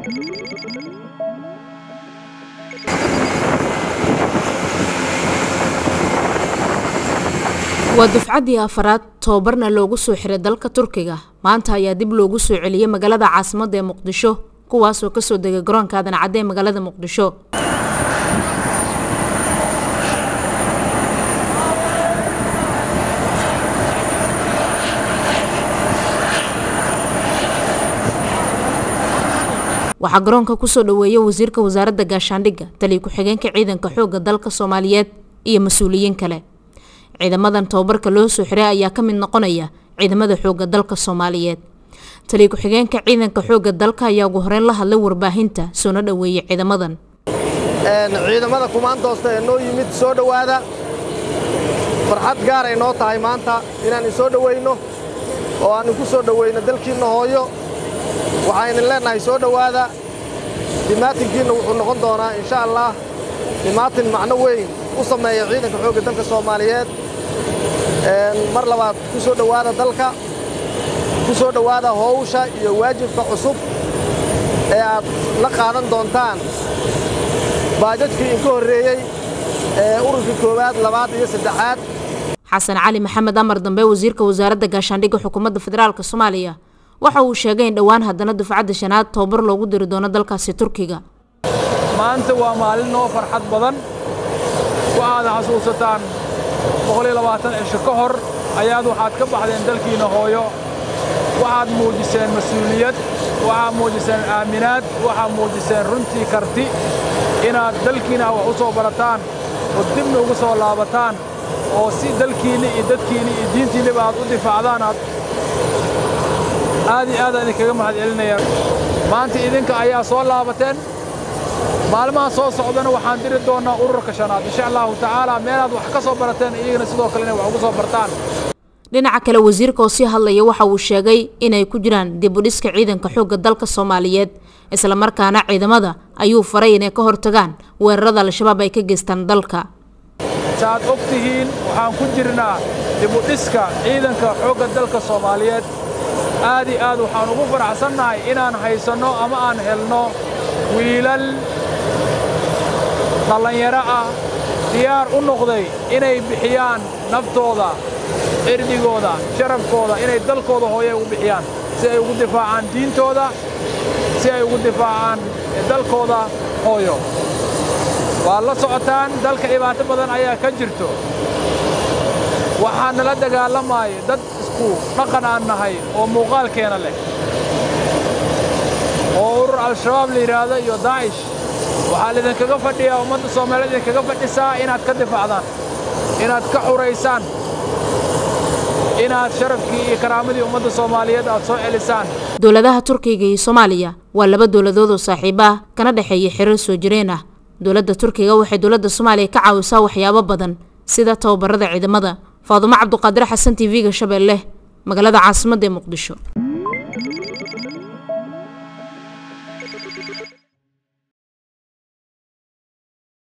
waa dufcaddii afaraad tobabarna loogu soo xiray dalka turkiga maanta ayaa dib loogu soo celiyey magaalada caasimadda ee muqdisho kuwaasoo kasoo degay garoonka aadan cadde ee magaalada muqdisho waxaa garoonka kusoo dhaweeyay wasiirka wasaaradda gaashaandhigga taliya ku-xigeenka ciidanka xoogga dalka soomaaliyeed iyo mas-uuliyiin kale ciidamadan tobabarka loo soo xiray ayaa ka mid noqonaya ciidamada xoogga dalka soomaaliyeed taliya ku-xigeenka ciidanka xoogga dalka ayaa ugu horeyn la hadlay warbaahinta soona dhaweeyey ciidamadan ciidamada kumaandoosta ee noo yimid soo dhowaada farxad gaaray noo tahay maanta inaan isoo dhowayno oo aan inku soo dhowayno dalkiinna hooyo waxaynan leennahay soo dhowaada dimaatinkiinna wuxuu noqon doonaa insha allah dimaatin macno weyn u sameeya ciidanka xoogga dalka soomaaliyeed mar labaad ku soo dhowaada dalka ku soo dhowaada howsha iyo waajibka cusub ee aad la qaadan doontaan baajajkii inka horreeyey ee ururkii koowaad labaad iyo saddexaad xasan cali maxamed amar dambe wasiirka wasaaradda gaashaandhigga xukuumadda federaalk soomaaliya waxa uu sheegay in dhowaan haddana dufcadda shanaad tobabar loogu diri doono dalkaasi turkiga maanta waa maalin noo farxad badan waxaad xasuusataan cisho ka hor ayaad waxaad ka baxdeen dalkiinna hooyo waxaad muujiseen mas-uuliyad waxaad muujiseen aaminaad waxaad muujiseen runtii karti inaad dalkiinna wax u soo barataan oo dibna ugu soo laabataan oo si dalkiinni iyo dadkiinni iyo diintiinniba aad u difaacdaan aad aad iyo aadaan idinkaga mahad celinaya maanta idinka ayaa soo laabateen maalmaha soo socdana waxaan diri doonnaa ururka shanaad insha allahu tacaala meelaad wax ka soo barateen iyagana sidoo kale inay wax ugu soo bartaan dhinaca kale wasiirka oo sii hadlaya waxa uu sheegay inay ku jiraan dibudhiska ciidanka xoogga dalka soomaaliyeed islamarkaana ciidamada ayuu faray inay ka hortagaan weerarada al-shabaab ay ka geystaan dalka saaad og tihiin waxaan ku jirnaa dibudhiska ciidanka xoogga dalka soomaaliyeed aad iyo aad waxaan ugu faraxsannahay inaan haysanno ama aan helno wiilal dhallinyaro ah diyaar u noqday inay bixiyaan naftooda cirdigooda sharafkooda inay dalkooda hooye ugu bixiyaan si ay ugu difaacaan diintooda si ay ugu difaacaan dalkooda hooyo waad la socotaan dalka dhibaato badan ayaa ka jirto waxaa nala dagaalamaya dad isku dhaqan aan nahay oo muuqaalkeena leh oo urur al-shabaab la yidhaahdo iyo daacish waxaa laidinkaga fadhiyaa ummadda soomaaliyeed idinkaga fadhisaa inaad ka difaacdaan inaad ka xuraysaan inaad sharafkii iyo karaamadii ummadda soomaaliyeed aad soo celisaan dowladaha turkiga iyo soomaaliya waa laba dowladood oo saaxiibo ah kana dhexeeya xiriir soo jireen ah dowladda turkiga waxay dowladda soomaaliya ka caawisaa waxyaabo badan sida tababarada ciidamada faadumo cabduqaadir xasan t v-ga shabeelle magaalada caasimadda ee muqdisho